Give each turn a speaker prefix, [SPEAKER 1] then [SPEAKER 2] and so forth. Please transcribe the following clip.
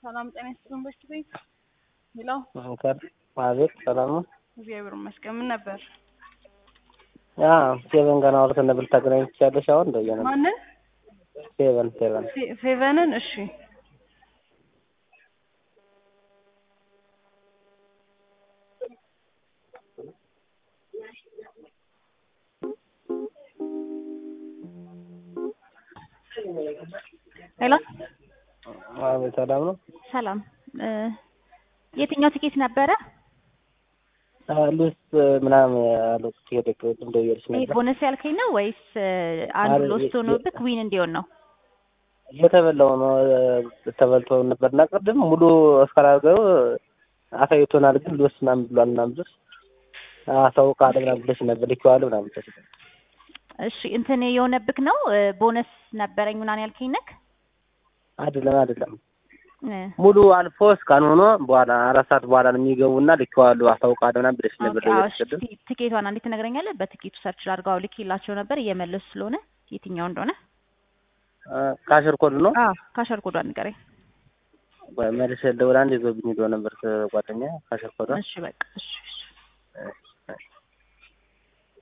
[SPEAKER 1] ሰላም ጤና ይስጥልን። በሽቱ ቤት ሄሎ፣
[SPEAKER 2] አቤት ሰላም ነው።
[SPEAKER 1] እግዚአብሔር ይመስገን። ምን ነበር?
[SPEAKER 2] ያ ሴቨን ገና አውርተን ነበር። ልታገናኝ ትችያለሽ? አሁን እንደየ ነው።
[SPEAKER 1] ማንን?
[SPEAKER 2] ሴቨን ሴቨን
[SPEAKER 1] ፌ- ፌቨንን። እሺ ሄሎ፣
[SPEAKER 2] አቤት ሰላም ነው።
[SPEAKER 3] ሰላም እ የትኛው ትኬት ነበረ?
[SPEAKER 2] ሉስ ምናምን ያሉት ሄደክ እንደየልሽ
[SPEAKER 3] ይሄ
[SPEAKER 2] ነበር
[SPEAKER 3] ቦነስ ያልከኝ ነው ወይስ እ አንዱ
[SPEAKER 2] አረ፣
[SPEAKER 3] ሎስት
[SPEAKER 2] የ-
[SPEAKER 3] ሆኖብክ ዊን እንዲሆን ነው?
[SPEAKER 2] የተበላው ነው ተበልቶ ነበርና ቅድም ሙሉ እስካላገው አሳይቶናል። ግን ሉስ ምናምን ብሏል ምናምን ብለሽ አሳውቃለሁ ምናምን ብለሽ ነበር ልኬዋለሁ ምናምን ብለሽ
[SPEAKER 3] እሺ እንትን የሆነብክ ነው እ ቦነስ ነበረኝ ምናምን ያልከኝ ነክ?
[SPEAKER 2] አይደለም አይደለም
[SPEAKER 3] እ
[SPEAKER 2] ሙሉ አልፎ እስካን ሆኖ በኋላ አራት ሰዓት በኋላ ነው የሚገቡና ልኬዋለሁ አሳውቃለሁ ምናምን ብለሽ ነበር
[SPEAKER 3] ኦኬ፣ አዎ፣
[SPEAKER 2] ደውለሽ
[SPEAKER 3] እሺ፣
[SPEAKER 2] ቅድም
[SPEAKER 3] ቲ- ትኬቷን አንዴት ትነግረኛለህ? በትኬቱ ሰርች ላድርገው። ልኬላቸው ነበር እየመለሱ ስለሆነ የትኛው እንደሆነ
[SPEAKER 2] ካሽር ኮድ ነው
[SPEAKER 3] አዎ፣ ካሸር ኮዷን ንገረኝ።
[SPEAKER 2] መልስ ደውላ አንድ ይዞብኝ ሄዶ ነበር ጓደኛ ካሽር ኮድ
[SPEAKER 3] እሺ በቃ እሺ እሺ